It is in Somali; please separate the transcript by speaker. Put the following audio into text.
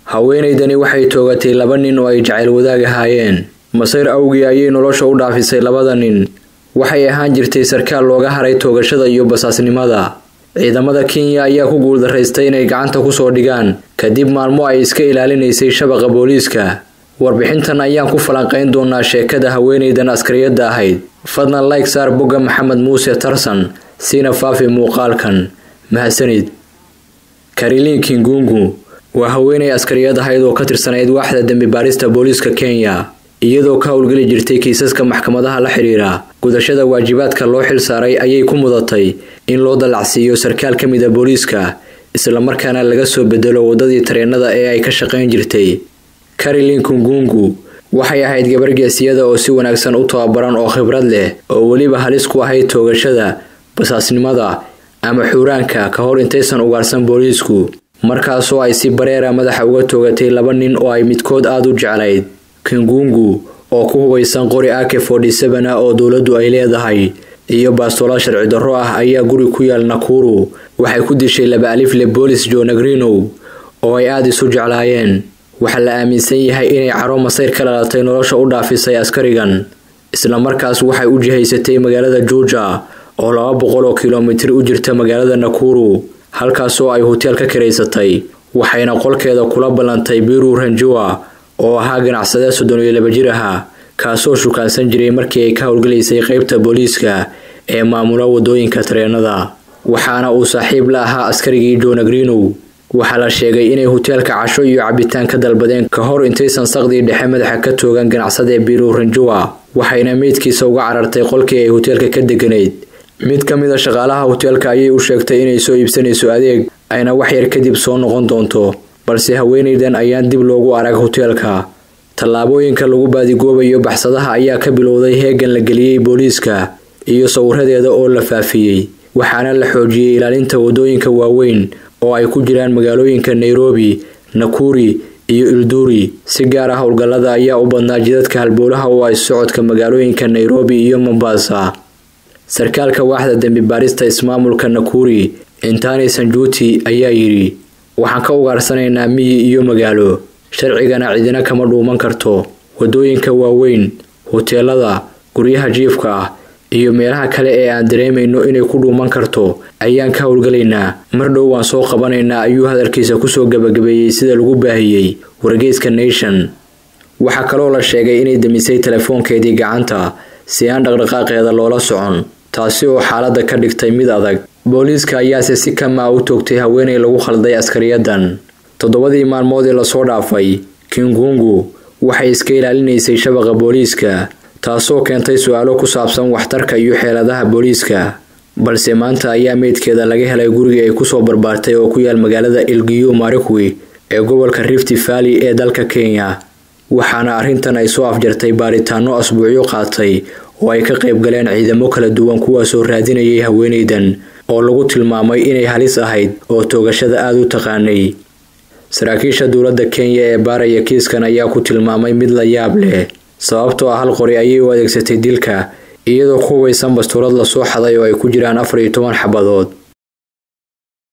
Speaker 1: haweenaydani waxay toogatay laba nin oo ay jacayl wadaag ahaayeen masayr awgii ayay nolosha u dhaafisay labada nin waxay ahaan jirtay sarkaal looga haray toogashada iyo basaasnimada ciidamada kenya ayaa ku guuldaraystay inay gacanta kusoo dhigaan kadib maalmo ay iska ilaalinaysay shabaqa booliiska warbixintan ayaan ku falanqayn doonaa sheekada haweenaydan askariyadda ahayd fadlan like saar bogga maxamed muuse tarsan siina faafi muuqaalkan mahadsanid karilin kingungu waa haweenay askariyad ahayd oo ka tirsanayd waaxda dembi baarista booliiska kenya iyadoo ka howlgeli jirtay kiisaska maxkamadaha la xidhiira gudashada waajibaadka loo xil saaray ayay ku mudatay in loo dallacsiiyo sarkaal ka mid a booliiska islamarkaana laga soo bedelo waddadii tareenada ee ay ka shaqayn jirtay carilin kungungu waxay ahayd gabar geesiyada oo si wanaagsan u tababaran oo khibrad leh oo weliba halis ku ahayd toogashada basaasnimada ama xuuraanka ka hor intaysan ugaarsan booliisku markaasoo ay si bareera madaxa uga toogatay laba nin oo ay midkood aada u jeclayd kingungu oo ku hubaysan qori ake forty-seven ah oo dowladdu ay leedahay iyo baastoolo sharci darro ah ayaa guri ku yaal nakuru waxay ku dishay laba alifle boolis jonagrinow oo ay aada isu jeclaayeen waxaa la aaminsan yahay inay caro masayr ka dhalatay nolosha u dhaafisay askarigan islamarkaas waxay u jihaysatay magaalada juuja oo laba boqol oo kilomitir u jirta magaalada nakuru halkaasoo ay hoteel ka karaysatay waxayna qolkeeda kula ballantay biru ranjua oo ahaa ganacsade soddon iyo laba jir aha kaasoo shukaansan jiray markii ay ka howlgalaysay qeybta booliiska ee maamula wadooyinka tareenada waxaana uu saaxiib la ahaa askarigii jonagrinow waxaa la sheegay inay hoteelka casho iyo cabitaan ka dalbadeen ka hor intaysan saqdii dhexe madaxa ka toogan ganacsade biru ranjua waxayna meydkiisa uga carartay qolkii ay hoteelka ka deganayd mid ka mid a shaqaalaha hoteelka ayay u sheegtay inay soo iibsanayso adeeg ayna wax yar kadib soo noqon doonto balse haweenaydan ayaan dib loogu arag hoteelka tallaabooyinka lagu baadigoobayo baxsadaha ayaa ka bilowday heegan la geliyey booliiska iyo sawiradeeda oo la faafiyey waxaana la xoojiyey ilaalinta wadooyinka waaweyn oo ay ku jiraan magaalooyinka nairobi nakuri iyo ilduri si gaar ah howlgallada ayaa u badnaa jidadka halbowlaha oo ay socodka magaalooyinka nairobi iyo mombasa sarkaalka waaxda dembi baarista ismaamulka nakuri intani sanjuuti ayaa yidhi waxaan ka ugaarsanaynaa miyi iyo magaalo sharcigana cidina kama dhuuman karto wadooyinka waaweyn hoteelada guryaha jiifka ah iyo meelaha kale ee aan dareemayno inay ku dhuuman karto ayaan ka howlgalaynaa mar dhow waan soo qabanaynaa ayuu hadalkiisa kusoo gabagabeeyey sida lagu baahiyey wargeyska nation waxaa kaloo la sheegay inay demisay telefoonkeedii gacanta si aan dhaqdhaqaaqeeda loola socon taasi oo xaaladda ka dhigtay mid adag booliiska ayaase si kamaa u toogtay haweenay lagu khalday askariyadan toddobadii maalmood ee lasoo dhaafay kingungu waxay iska ilaalinaysay shabaqa booliiska taasoo keentay su-aalo ku saabsan waxtarka iyo xeeladaha booliiska balse maanta ayaa meydkeeda laga helay gurigii ay kusoo barbaartay oo ku yaal magaalada ilgiyo marikwi ee gobolka rifti valley ee dalka kenya waxaana arrintan ay soo afjartay baaritaano asbuucyo qaatay oo ay ka qayb galeen ciidamo kala duwan kuwaasoo raadinayay haweenaydan oo lagu tilmaamay inay halis ahayd oo toogashada aada u taqaanay saraakiisha dowladda kenya ee baaraya kiiskan ayaa ku tilmaamay mid la yaab leh sababtoo ah hal qori ayay u adeegsatay dilka iyadoo ku hubaysan bastuurad lasoo xaday oo ay ku jiraan afar iyo toban xabadood